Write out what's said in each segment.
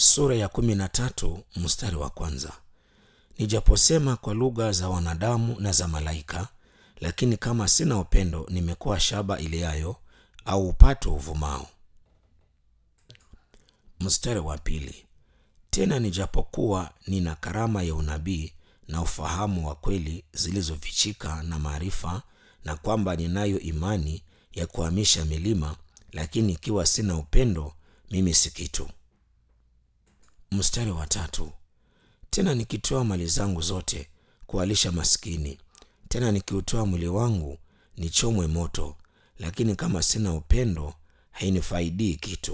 sura ya kumi na tatu mstari wa kwanza. Nijaposema kwa lugha za wanadamu na za malaika, lakini kama sina upendo, nimekuwa shaba iliayo au upato uvumao. Mstari wa pili. Tena nijapokuwa nina karama ya unabii na ufahamu wa kweli zilizofichika na maarifa, na kwamba ninayo imani ya kuhamisha milima, lakini ikiwa sina upendo, mimi si kitu. Mstari wa tatu. Tena nikitoa mali zangu zote kuwalisha maskini, tena nikiutoa mwili wangu nichomwe moto, lakini kama sina upendo, hainifaidii kitu.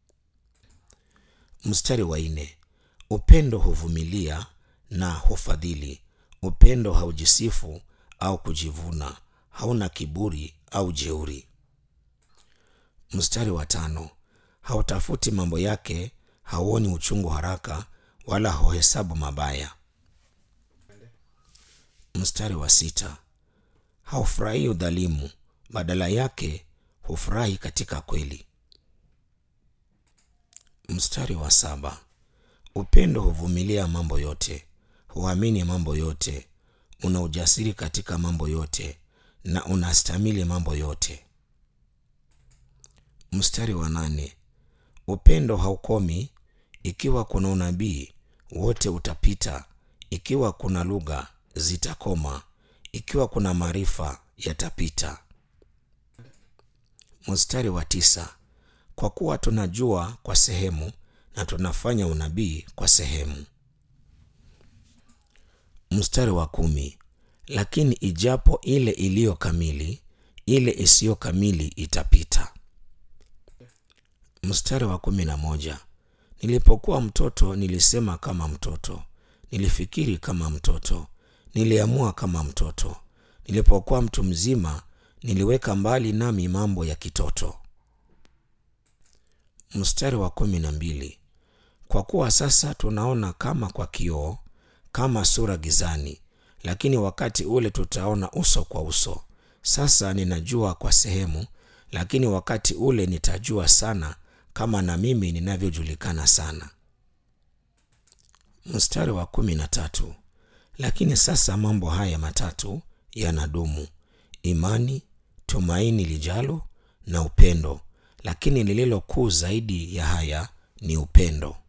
Mstari wa nne. Upendo huvumilia na hufadhili. Upendo haujisifu au kujivuna, hauna kiburi au jeuri. Mstari wa tano. Hautafuti mambo yake, hauoni uchungu haraka, wala huhesabu mabaya. Mstari wa sita. Haufurahii udhalimu, badala yake hufurahi katika kweli. Mstari wa saba. Upendo huvumilia mambo yote, huamini mambo yote, una ujasiri katika mambo yote, na unastamili mambo yote. Mstari wa nane. Upendo haukomi. Ikiwa kuna unabii, wote utapita; ikiwa kuna lugha, zitakoma; ikiwa kuna maarifa, yatapita. Mstari wa tisa. Kwa kuwa tunajua kwa sehemu na tunafanya unabii kwa sehemu. Mstari wa kumi. Lakini ijapo ile iliyo kamili, ile isiyo kamili itapita. Mstari wa kumi na moja. Nilipokuwa mtoto nilisema kama mtoto, nilifikiri kama mtoto, niliamua kama mtoto. Nilipokuwa mtu mzima, niliweka mbali nami mambo ya kitoto. Mstari wa kumi na mbili. Kwa kuwa sasa tunaona kama kwa kioo, kama sura gizani, lakini wakati ule tutaona uso kwa uso. Sasa ninajua kwa sehemu, lakini wakati ule nitajua sana, kama na mimi ninavyojulikana sana. Mstari wa kumi na tatu. Lakini sasa mambo haya matatu yanadumu: imani, tumaini lijalo, na upendo. Lakini lililo kuu zaidi ya haya ni upendo.